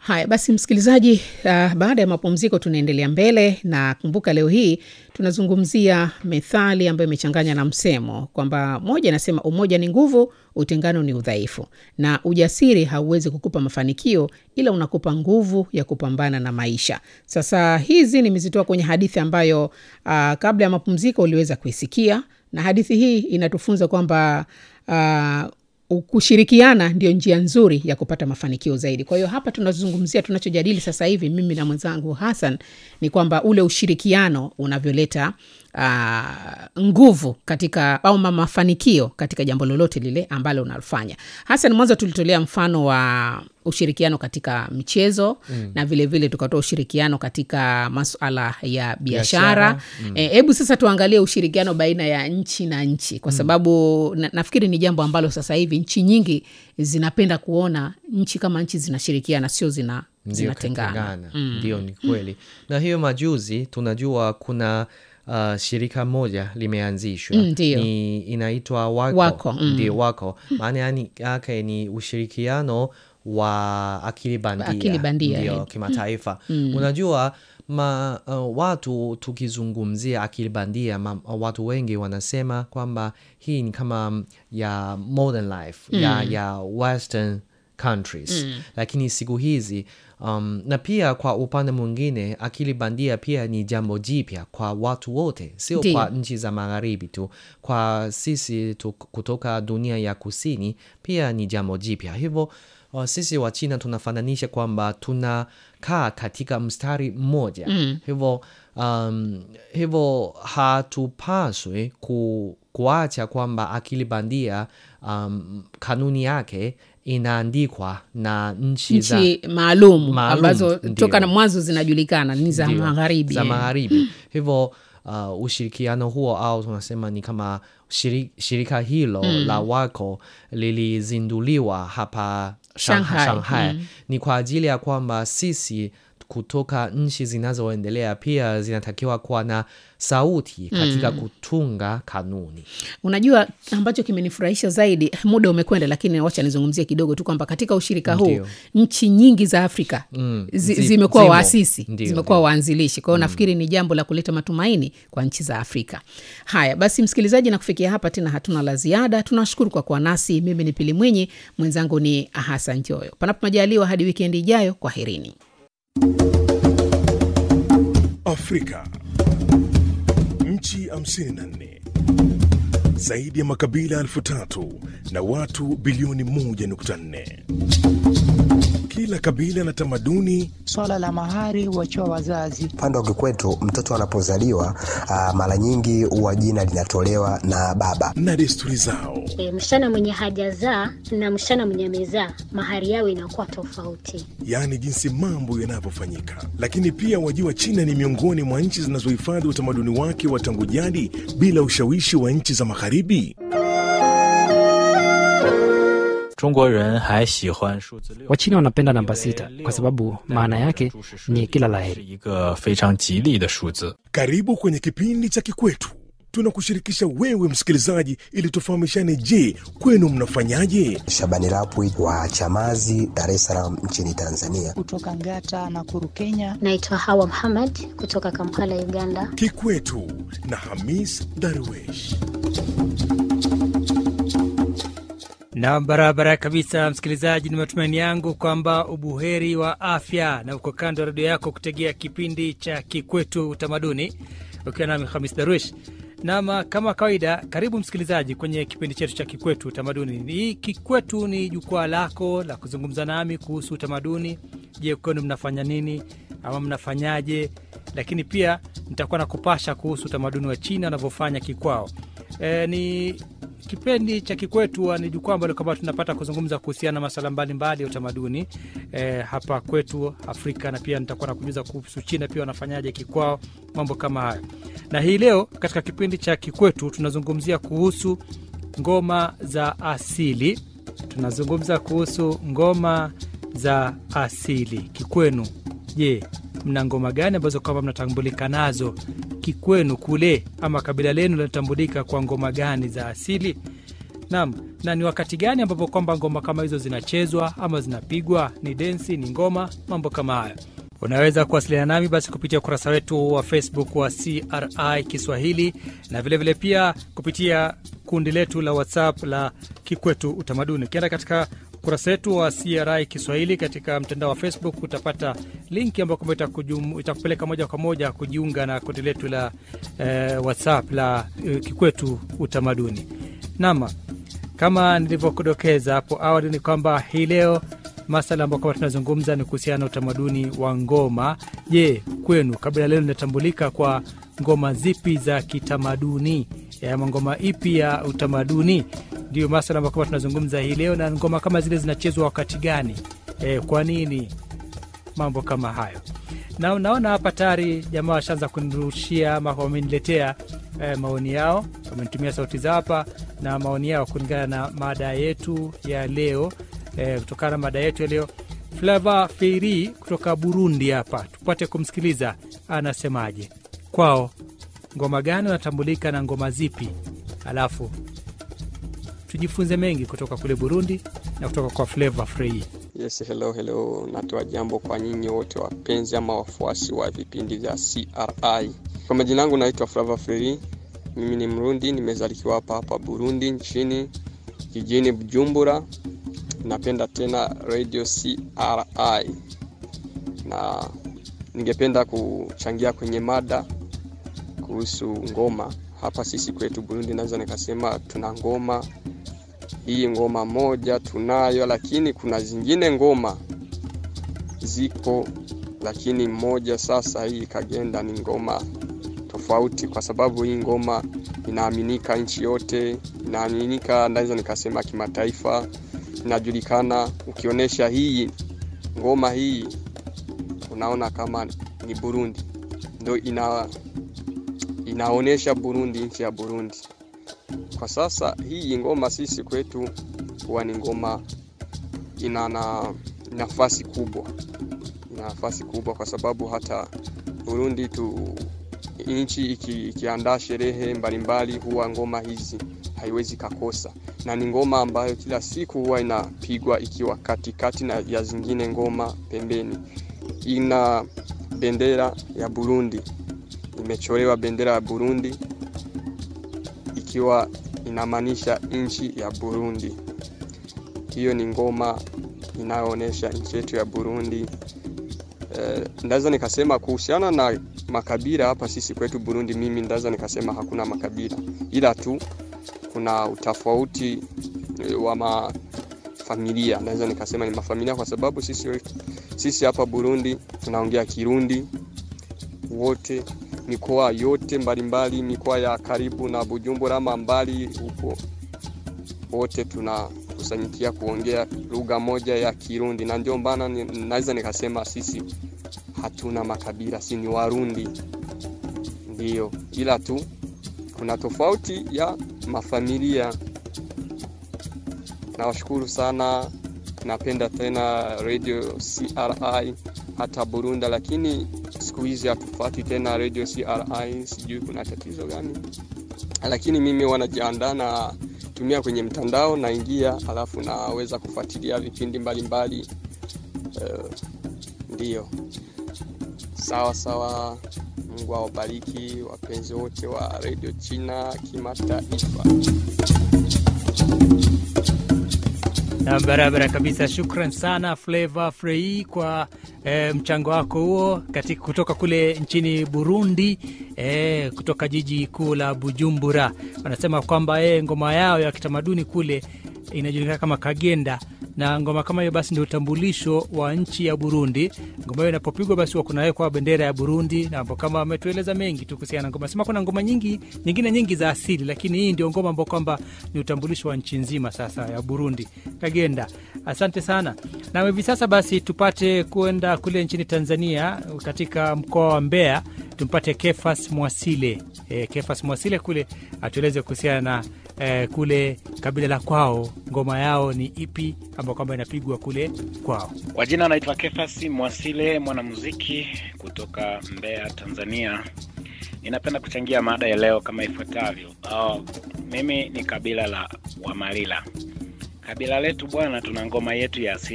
Haya basi, msikilizaji, uh, baada ya mapumziko tunaendelea mbele, na kumbuka leo hii tunazungumzia methali ambayo imechanganya na msemo kwamba moja inasema umoja ni nguvu, utengano ni udhaifu, na ujasiri hauwezi kukupa mafanikio, ila unakupa nguvu ya kupambana na maisha. Sasa hizi nimezitoa kwenye hadithi ambayo uh, kabla ya mapumziko uliweza kuisikia, na hadithi hii inatufunza kwamba uh, kushirikiana ndio njia nzuri ya kupata mafanikio zaidi. Kwa hiyo hapa tunazungumzia, tunachojadili sasa hivi mimi na mwenzangu Hassan ni kwamba ule ushirikiano unavyoleta uh, nguvu katika au mafanikio katika jambo lolote lile ambalo unalofanya. Hassan, mwanzo tulitolea mfano wa ushirikiano katika michezo mm. na vilevile tukatoa ushirikiano katika masuala ya biashara hebu mm. e, sasa tuangalie ushirikiano baina ya nchi na nchi kwa sababu mm. na, nafikiri ni jambo ambalo sasa hivi nchi nyingi zinapenda kuona nchi kama nchi zinashirikiana sio zina zinatengana mm. ndio ni kweli na hiyo majuzi tunajua kuna uh, shirika moja limeanzishwa Mm, ndio. ni inaitwa wako, Wako, mm. ndio wako maana yani yake ni ushirikiano wa akili bandia, Akili bandia, ndio eh. kimataifa unajua ma, uh, watu tukizungumzia akili bandia ma, watu wengi wanasema kwamba hii ni kama mm, ya modern life ya, ya western countries lakini siku hizi um, na pia kwa upande mwingine akili bandia pia ni jambo jipya kwa watu wote sio Ndiyo. kwa nchi za magharibi tu kwa sisi tu, kutoka dunia ya kusini pia ni jambo jipya hivyo uh, sisi wa china tunafananisha kwamba tunakaa katika mstari mmoja mm. hivyo um, hivyo hatupaswi ku, kuacha kwamba akili bandia um, kanuni yake inaandikwa na nchi za nchi maalum Maalum, ambazo ndio. toka na mwanzo zinajulikana ni za Ndio, magharibi za eh. magharibi hivyo uh, ushirikiano huo au tunasema ni kama shiri, shirika hilo la wako lilizinduliwa hapa Shanghai, Shanghai. ni kwa ajili ya kwamba sisi kutoka nchi zinazoendelea pia zinatakiwa kuwa na sauti katika kutunga kanuni unajua ambacho kimenifurahisha zaidi muda umekwenda lakini wacha nizungumzie kidogo tu kwamba katika ushirika huu Ndio. nchi nyingi za afrika Mm, zi, zi- zimekuwa zimo. waasisi Ndio, zimekuwa ndio. waanzilishi kwa hiyo nafikiri ni jambo la kuleta matumaini kwa nchi za afrika haya basi msikilizaji na kufikia hapa tena hatuna la ziada tunashukuru kwa kuwa nasi mimi ni pili mwinyi mwenzangu ni hasan joyo panapo majaliwa hadi wikendi ijayo kwa herini Afrika. Nchi 54 zaidi ya makabila elfu tatu na watu bilioni 1.4. Kila kabila na tamaduni Swala la mahari huachiwa wazazi. Upande wa kikwetu mtoto anapozaliwa ah, mara nyingi huwa jina linatolewa na baba. na desturi zao. E, msichana mwenye hajazaa na msichana mwenye amezaa mahari yao inakuwa tofauti. yaani jinsi mambo yanavyofanyika. Lakini pia wajua, China ni miongoni mwa nchi zinazohifadhi utamaduni wake wa tangu jadi bila ushawishi wa nchi za magharibi. 中国人还喜欢数字六。 Wachina wanapenda namba sita kwa sababu maana yake ni kila 是 laheri. 一个非常吉利的数字。 Karibu kwenye kipindi cha Kikwetu, tunakushirikisha wewe msikilizaji, ili tufahamishane. Je, kwenu mnafanyaje? Shabani Rapwi wa Chamazi, Dar es Salaam nchini Tanzania. Kutoka Ngata na Kuru, Kenya. Naitwa Hawa Muhammad kutoka Kampala, Uganda. Kikwetu na Hamis Darwesh. na barabara kabisa, msikilizaji, ni matumaini yangu kwamba ubuheri wa afya na uko kando ya redio yako kutegea kipindi cha Kikwetu Utamaduni ukiwa nami Hamis Darwish. Nam, kama kawaida, karibu msikilizaji kwenye kipindi chetu cha Kikwetu Utamaduni. Hii Kikwetu ni jukwaa lako la kuzungumza nami kuhusu utamaduni. Je, kwenu mnafanya nini ama mnafanyaje? Lakini pia nitakuwa na kupasha kuhusu utamaduni wa China wanavyofanya kikwao. E, ni kipindi cha Kikwetu huwa ni jukwaa ambalo kwamba tunapata kuzungumza kuhusiana na masuala mbalimbali ya utamaduni e, hapa kwetu Afrika, na pia nitakuwa nakujuza kuhusu China pia wanafanyaje kikwao, mambo kama hayo. Na hii leo katika kipindi cha Kikwetu tunazungumzia kuhusu ngoma za asili. Tunazungumza kuhusu ngoma za asili kikwenu. Je, mna ngoma gani ambazo kwamba mnatambulika nazo kikwenu kule, ama kabila lenu linatambulika kwa ngoma gani za asili? Naam, na ni wakati gani ambapo kwamba ngoma kama hizo zinachezwa ama zinapigwa? Ni densi, ni ngoma, mambo kama hayo. Unaweza kuwasiliana nami basi kupitia ukurasa wetu wa Facebook wa CRI Kiswahili na vilevile vile pia kupitia kundi letu la WhatsApp la Kikwetu Utamaduni. Ukienda katika ukurasa wetu wa CRI Kiswahili katika mtandao wa Facebook utapata linki ambayo kwamba itakujum- itakupeleka moja kwa moja kujiunga na kundi letu la eh, WhatsApp la eh, Kikwetu Utamaduni. Nama, kama nilivyokudokeza hapo awali ni kwamba hii leo masala ambayo kama tunazungumza ni kuhusiana na utamaduni wa ngoma. Je, kwenu kabila leo linatambulika kwa ngoma zipi za kitamaduni ama ngoma ipi ya utamaduni? Ndio masala ambayo kama tunazungumza hii leo, na ngoma kama zile zinachezwa wakati gani? E, kwa nini? Mambo kama hayo na naona hapa tayari jamaa washaanza kunirushia ama wameniletea eh, maoni yao, wamenitumia sauti za hapa na maoni yao kulingana na mada yetu ya leo eh, kutokana na mada yetu ya leo. Flava Feiri kutoka Burundi hapa, tupate kumsikiliza anasemaje. Kwao ngoma gani wanatambulika na ngoma zipi, alafu tujifunze mengi kutoka kule Burundi na kutoka kwa Flava Feiri. Yes, hello hello, natoa jambo kwa nyinyi wote wapenzi ama wafuasi wa vipindi vya CRI. Kwa majina yangu naitwa Flava Feri, mimi ni Mrundi, nimezalikiwa hapa hapa Burundi nchini jijini Bujumbura. Napenda tena radio CRI na ningependa kuchangia kwenye mada kuhusu ngoma. Hapa sisi kwetu Burundi, naweza nikasema tuna ngoma hii ngoma moja tunayo, lakini kuna zingine ngoma ziko, lakini moja sasa hii kagenda ni ngoma tofauti, kwa sababu hii ngoma inaaminika nchi yote, inaaminika naweza nikasema kimataifa, inajulikana. Ukionyesha hii ngoma hii, unaona kama ni Burundi, ndo ina inaonyesha Burundi, nchi ya Burundi. Kwa sasa hii ngoma sisi kwetu huwa ni ngoma ina na nafasi kubwa, ina nafasi kubwa kwa sababu hata Burundi tu nchi iki, ikiandaa sherehe mbalimbali huwa ngoma hizi haiwezi kakosa, na ni ngoma ambayo kila siku huwa inapigwa ikiwa katikati na ya zingine ngoma pembeni. Ina bendera ya Burundi, imechorewa bendera ya Burundi ikiwa inamaanisha nchi ya Burundi. Hiyo ni ngoma inayoonyesha nchi yetu ya Burundi. Eh, ndaweza nikasema kuhusiana na makabila hapa sisi kwetu Burundi, mimi ndaweza nikasema hakuna makabila, ila tu kuna utofauti eh, wa mafamilia. Naweza nikasema ni mafamilia kwa sababu sisi, sisi hapa Burundi tunaongea Kirundi wote mikoa yote mbalimbali, mikoa ya karibu na Bujumbura ama mbali huko, wote tunakusanyikia kuongea lugha moja ya Kirundi, na ndio maana naweza nikasema sisi hatuna makabila, si ni Warundi ndiyo, ila tu kuna tofauti ya mafamilia. Nawashukuru sana, napenda tena radio CRI hata Burundi, lakini siku hizi hatufuati tena radio CRI, sijui kuna tatizo gani, lakini mimi wanajiandaa na tumia kwenye mtandao, naingia alafu naweza kufuatilia vipindi mbalimbali uh, ndiyo sawa sawa. Mungu awabariki wapenzi wote wa radio China kimataifa. Na barabara kabisa. Shukran sana Flavor Frei kwa e, mchango wako huo katika kutoka kule nchini Burundi e, kutoka jiji kuu la Bujumbura. Wanasema kwamba e, ngoma yao ya kitamaduni kule inajulikana kama kagenda na ngoma kama hiyo basi ndio utambulisho wa nchi ya Burundi. Ngoma hiyo inapopigwa basi huwa kunawekwa bendera ya Burundi, na hapo kama ametueleza mengi tu kuhusiana na ngoma. Sema kuna ngoma nyingi nyingine nyingi za asili, lakini hii ndio ngoma ambao kwamba ni utambulisho wa nchi nzima sasa ya Burundi, Kagenda. Asante sana. Na hivi sasa basi tupate kwenda kule nchini Tanzania, katika mkoa wa Mbeya, tumpate Kefas Mwasile. E, Kefas Mwasile kule atueleze kuhusiana na eh, kule kabila la kwao, ngoma yao ni ipi ambao kwamba inapigwa kule kwao. Kwa jina anaitwa Kefasi Mwasile, mwanamuziki kutoka Mbeya, Tanzania. Ninapenda kuchangia mada ya leo kama ifuatavyo. Uh, mimi ni kabila la Wamalila. Kabila letu bwana, tuna ngoma yetu ya asili